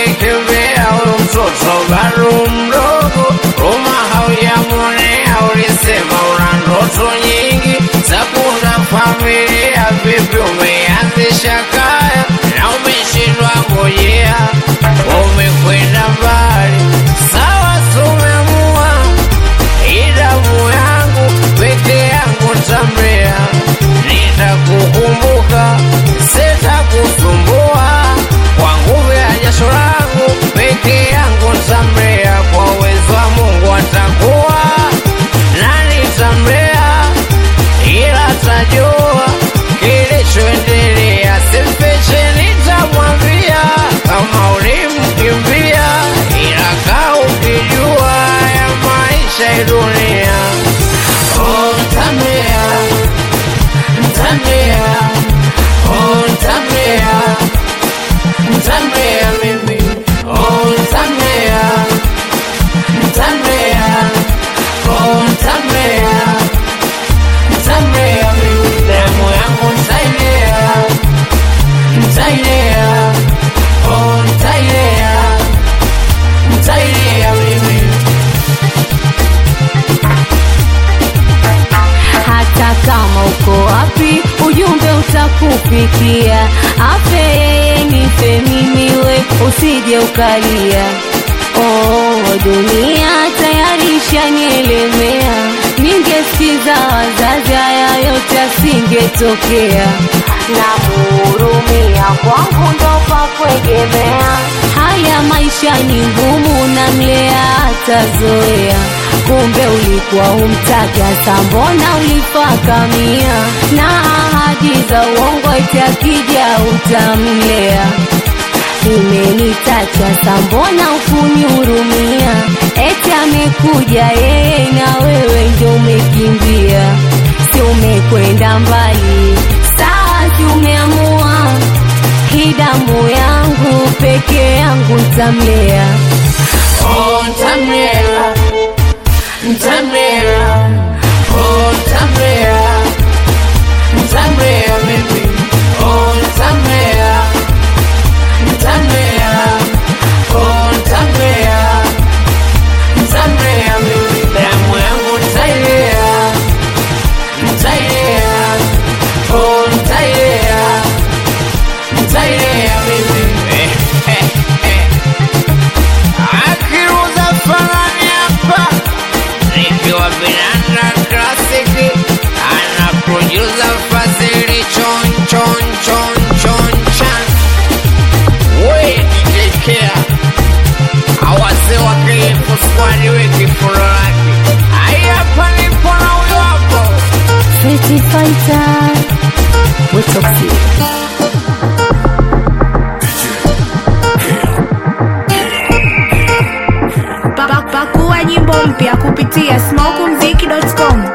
ulikimbia huyu mtoto bado mdogo, Roma haujamwonea, ulisema una ndoto nyingi za kuunda familia. Vipi umeanzisha kaya na umeshindwa ngojea? Umekwenda mbali, sawa, sumeamua idamu yangu peke yangu tamrea, nitakukumbuka, sitakusumbua kwa nguvu ya jasho langu peke yangu tamrea, kwa uwezo wa Mungu atakuwa nani tamrea, ila tajua kilichoendelea, simfiche, nitamwambia kama ulimkimbia, ila kaa ukijua ya maisha ya dunia. Oh, Tamrea, Tamrea, oh, Tamrea, Tamrea mimi, oh, Tamrea, Tamrea, oh, Tamrea, Tamrea mimi, damu yangu ntailea, ntailea, oh, ntailea, ntailea mimi. hata kama uko wapi, ujumbe utakufikia. Afe yeye nife mimi, we usije ukalia. Oh, dunia tayari ishanielemea, ningesikiza wazazi, haya yote asingetokea. Namuhurumia, kwangu ndo pa kuegemea. Haya maisha ni ngumu, namlea atazoea. Kumbe ulikuwa umtaki, hasa mbona ulifakamia na ahadi za uongo, eti akija utamlea imenitacha sambona ukunihurumia, eti amekuja yeye na wewe ndio umekimbia, si umekwenda mbali, sawa, si umeamua hii damu yangu peke yangu ntamlea. Oh, Tamera, Tamera, oh, Tamera, Tamera, baby, oh, Tamera, Tamera, oh, Tamera, Tamera, baby, damu yangu ntailea, ntailea, oh, ntailea, ntailea, baby, eh, eh, eh. Akiruza fanani hapa nikiwa Binanda Classic ana producer Fazili chon chon chon chon chan we DJ Care awase wa KF squad we kifulo lake ai hapa nipo na huyo hapo Pretty fighter, we toxic. Pa- Pakua nyimbo mpya kupitia smokumziki.com.